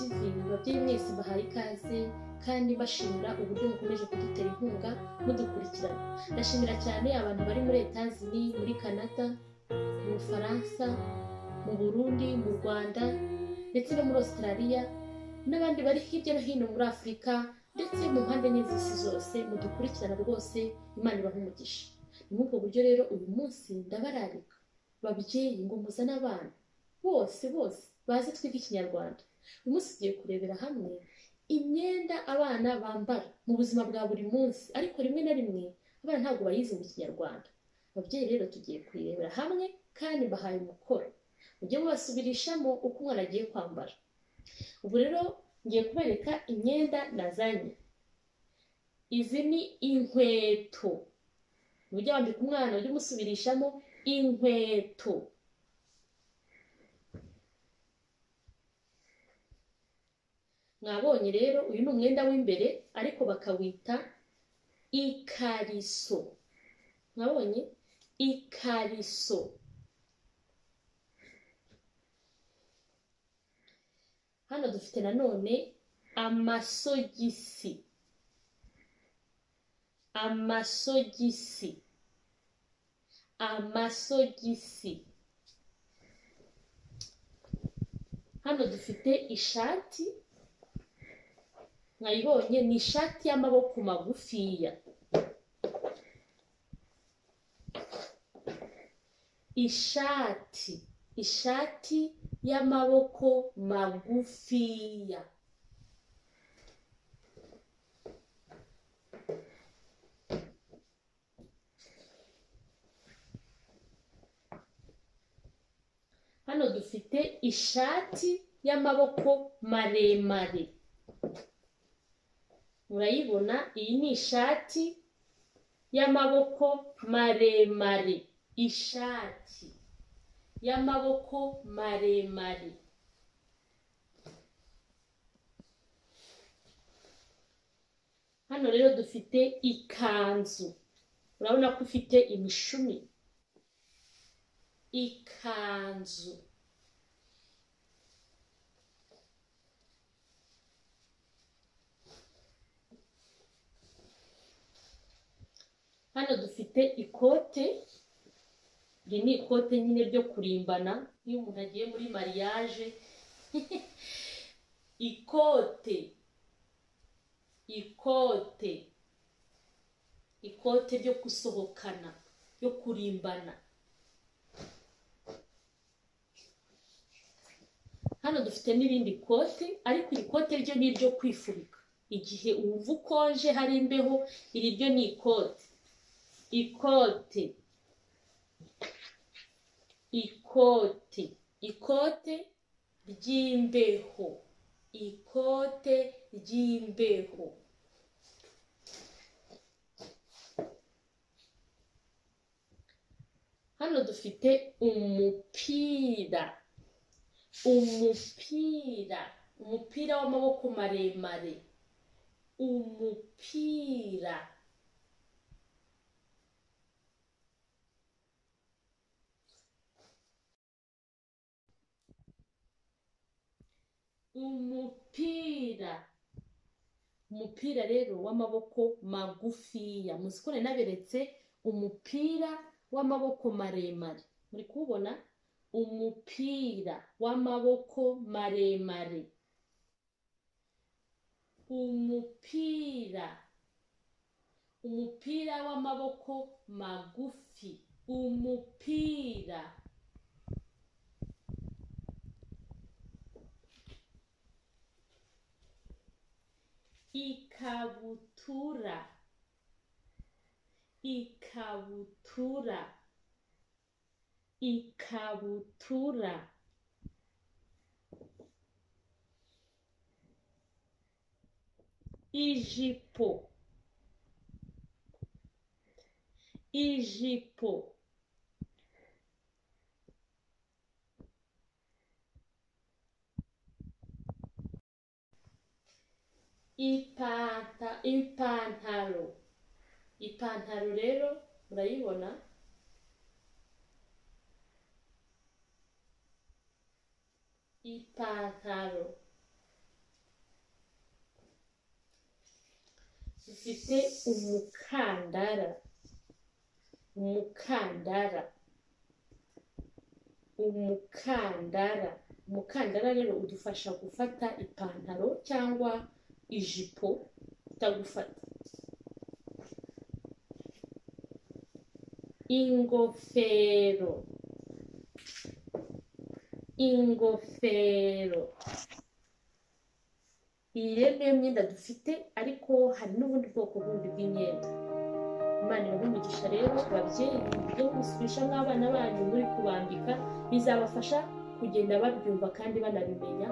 ababyeyi mwese bahaye ikaze kandi bashimira uburyo mukomeje kudutera inkunga mudukurikirana ndashimira cyane abantu bari muri etazini muri kanada mu bufaransa mu burundi mu rwanda ndetse no muri australia n'abandi bari hirya no hino muri afurika ndetse mu mpande n'izisi zose mudukurikirana rwose imana ibaha umugisha ni muri ubwo buryo rero uyu munsi ndabararika babyeyi ngo muzane abana bose bose bazi twiga ikinyarwanda uyu munsi tugiye kurebera hamwe imyenda abana bambara mu buzima bwa buri munsi ariko rimwe na rimwe abana ntabwo bayizi mu kinyarwanda ababyeyi rero tugiye kuyirebera hamwe kandi mbahaye umukoro mujye mubasubirishamo uko umwana agiye kwambara ubu rero ngiye kubereka imyenda nazanye izi ni inkweto ujya wambika umwana ujye umusubirishamo inkweto mwabonye rero uyu ni umwenda w'imbere ariko bakawita ikariso mwabonye ikariso hano dufite nanone amasogisi amasogisi amasogisi hano dufite ishati mwayibonye ni ishati y'amaboko magufiya ishati ishati y'amaboko magufiya hano dufite ishati y'amaboko maremare murayibona iyi ni ishati y'amaboko maremare ishati y'amaboko maremare hano rero dufite ikanzu urabona ko ufite imishumi ikanzu hano dufite ikote iri ni ikote nyine ryo kurimbana iyo umuntu agiye muri mariage ikote ikote ikote ryo gusohokana ryo kurimbana hano dufite n'irindi kote ariko iri kote ryo ni iryo kwifubika igihe wumva ukonje hari imbeho iri ryo ni ikote ikote ikote ikote ry'imbeho ikote ry'imbeho hano dufite umupira umupira umupira w'amaboko maremare umupira umupira umupira rero w'amaboko magufiya muzi ko naberetse umupira w'amaboko maremare muri kuwubona umupira w'amaboko maremare umupira umupira w'amaboko magufi umupira ikabutura ikabutura ikabutura ijipo ijipo ipanta ipantaro ipantaro rero murayibona ipantaro mfite umukandara umukandara umukandara umukandara rero udufasha gufata ipantaro cyangwa ijipo itagufata ingofero ingofero iyi rero niyo myenda dufite ariko hari n'ubundi bwoko bundi bw'imyenda imana ibahe umugisha rero babyeyi mujye gusubisha nk'abana banyu muri kubambika bizabafasha kugenda babyumva kandi banabimenya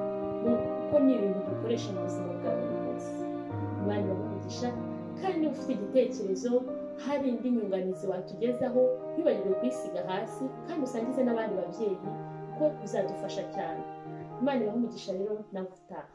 kuko ni ibintu dukoresha mu buzima bwa buri munsi imana ibahe umugisha kandi niba ufite igitekerezo hari indi nyunganizi watugezaho wibagirwe kuyisiga hasi kandi usangize n'abandi babyeyi kuko bizadufasha cyane imana ibahe umugisha rero nawe utaha